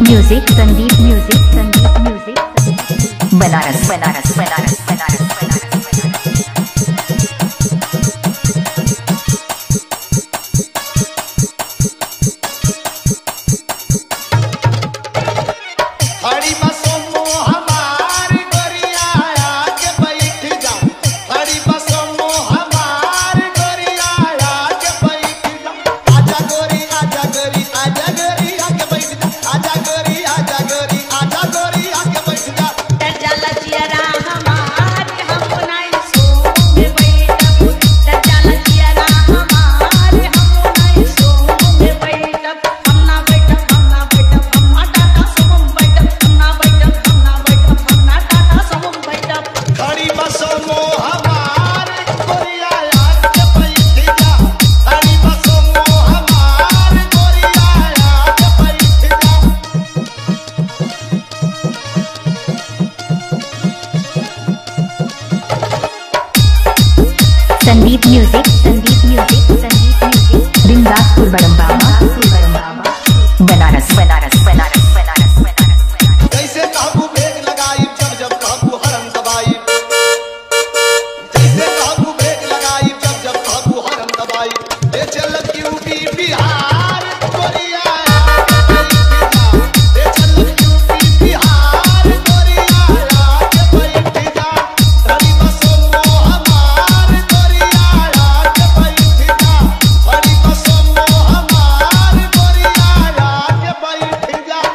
music Sandeep music Sandeep music Banaras Banaras Banaras Banaras Banaras हरी बसों मो हमारी गोरिया आके बैठ जा हरी बसों मो हमारी गोरिया आके बैठ जा आजा गोरी आजा गोरी आजा गोरी आके बैठ जा आजा गोरी आजा गोरी आजा गोरी आके बैठ जा हरी बसों मो हमारी गोरिया आके बैठ जा हरी बसों मो हमारी गोरिया आके बैठ जा Sandeep music Sandeep music Sandeep music Bindaspur बड़म्बावा बनारस बनारस बनारस बनारस बनारस बनारस जैसे काबू ब्रेक लगाई जब जब काबू हरम दबाई जैसे काबू ब्रेक लगाई जब जब काबू हरम दबाई ले चल यूपी बिहार कोरिया ले चल यूपी बिहार कोरिया आके बैठ जा हरी बसों मो हमार कोरिया आके बैठ जा हरी बसों मो हमार कोरिया आके बैठ जा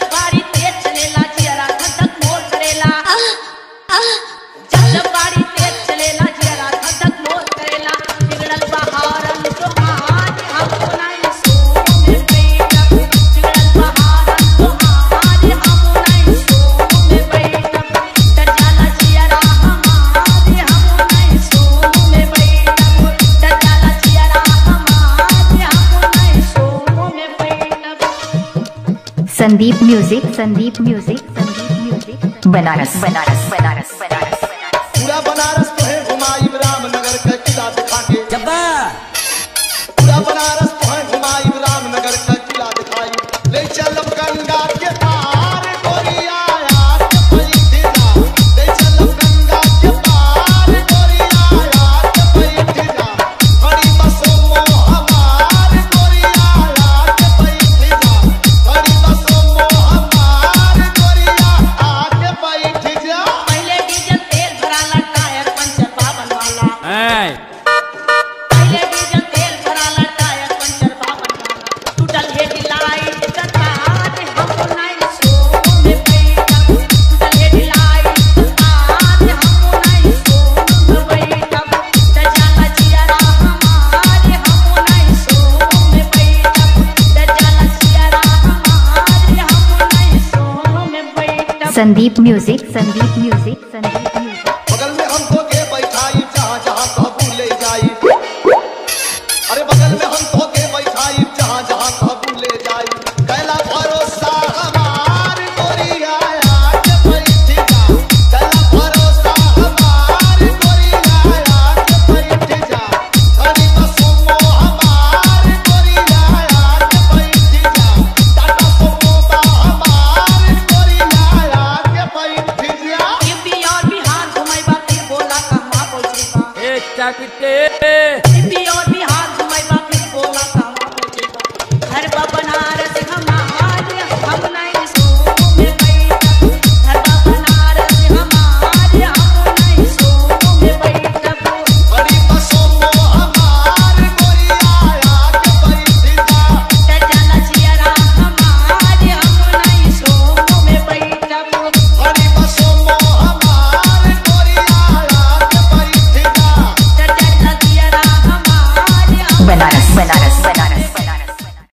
Sandeep music Sandeep music Sandeep music Banaras Banaras Banaras Banaras Banaras पूरा बनारस तो है घुमाई रामनगर का किला दिखा के पूरा बनारस तो है घुमाई रामनगर का किला दिखाई ले चल गंगा के पार गोरिया आके बैठ जा ले चल गंगा के पार गोरिया आके बैठ जा हरी बसों मो हमार गोरिया आके बैठ जा हरी बसों मो हमार गोरिया आके बैठ जा पहले डीजल तेल भराला टायर पंचर बावन वाला ऐ, पहले डीजल तेल भराला टायर पंचर बावन वाला टूटल हेडलाइट का तार हमको नाइन सौ में बैठा टूटल हेडलाइट का तार हमको नाइन सौ में बैठा दजाला जियारा हमारे हमको नाइन सौ में बैठा दजाला जियारा हमारे हमको नाइन सौ में बैठा Sandeep music Sandeep music Sandeep music बगल में हमको के बैठाई जहाँ जहाँ काबू ले जाई अरे बगल में हमको के बैठाई जहाँ जहाँ काबू ले जाई कैला भरोसा हमार गोरिया आके बैठ जा कैला भरोसा हमार गोरिया आके बैठ जा हरी बसों मो हमार गोरिया आके बैठ जा टाटा सुमो बा हमार गोरिया आके बैठ जा यूपी और बिहार घुमाई बा फिर बोला कहवा पहुंचे बा ए, चाकरी ते, यूपी और